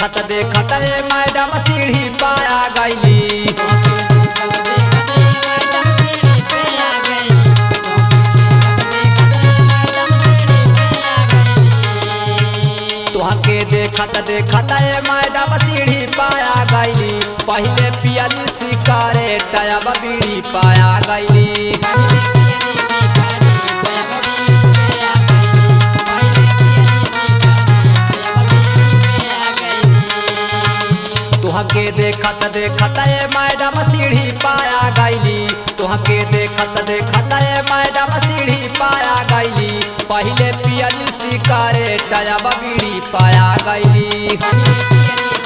देखत देखत ए मैडम सीढ़ी पाया गईली तुहके देखत देखत ए मैडम सीढ़ी पाया गईली पहले पियली सिगारेट अब बीड़ी पाया गईली तुहके देखत देखत ए मैडम सीढ़ी पाया गईली तुहके देखत देखत ए मैडम सीढ़ी पाया गईली पहले पियली सिगारेट अब बीड़ी पाया गईली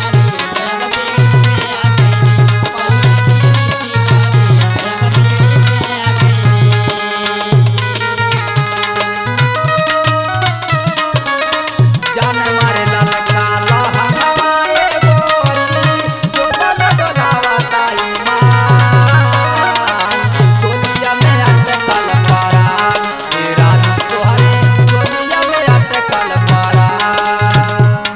जान मारे ललका लहंगवा ए गोरी, जोबन डोलावता ईमान। चोलिया में अटकल परान, ए रानी तोहरे चोलिया में अटकल परान।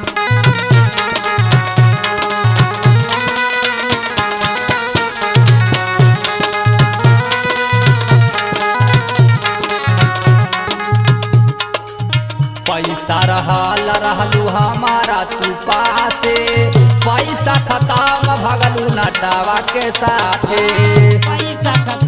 पैसा रहल रहलू हमारा तू पासे पैसा खत्म भगलू नटावा के साथे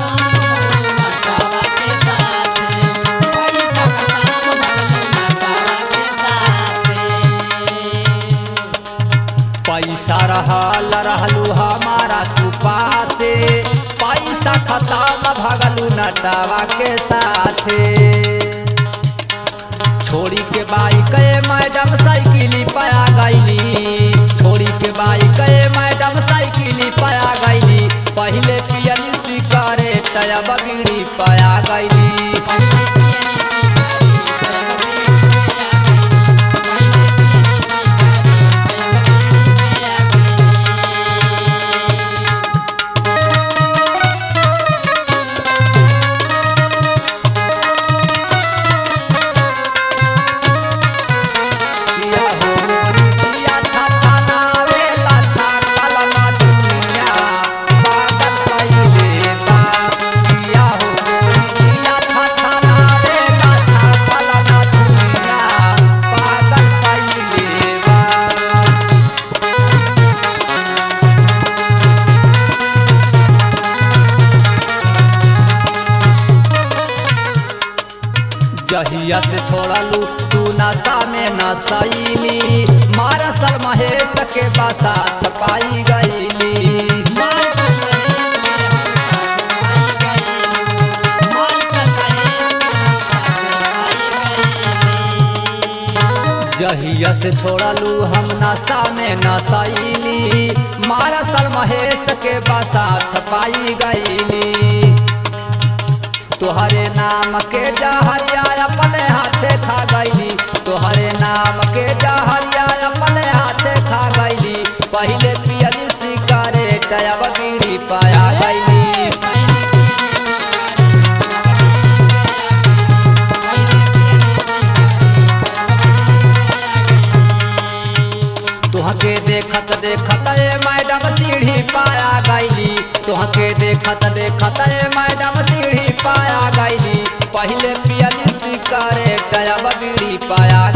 पैसा रहल रहलू हमारा तू पासे पैसा खत्म भगलू नटावा के साथे छोड़ी के बाइक ए मैडम साइकिली पाया गईली छोड़ी के बाइक ए मैडम साइकिली पाया गईली पहले पियली सिगारेट अब बीड़ी पाया गईली किया हो मोरी किया छा छा नावेला छा कलमा दुनिया पागल कइले बा किया हो मोरी किया छा छा नावेला छा कलमा दुनिया पागल कइले बा जहिया से छोड़लू तू नशा में नशैली मारसल महेश के बसात पाई गईली जहिया से छोड़लू हम नशा में नशैली मारसल महेश के बसात पाई गईली तोहरे नाम के जहरिया अपने हाथे खा गईली तोहरे नाम के जहरिया अपने हाथे खा गईली पहले पियली सिगारेट अब बीड़ी पाया गईली तुहके देखत देखत ए मैडम सीढ़ी पाया गईली तुहके देखत देखत ए मैडम सीढ़ी पाया गईली पहले पियली सिगारेट अब बीड़ी पाया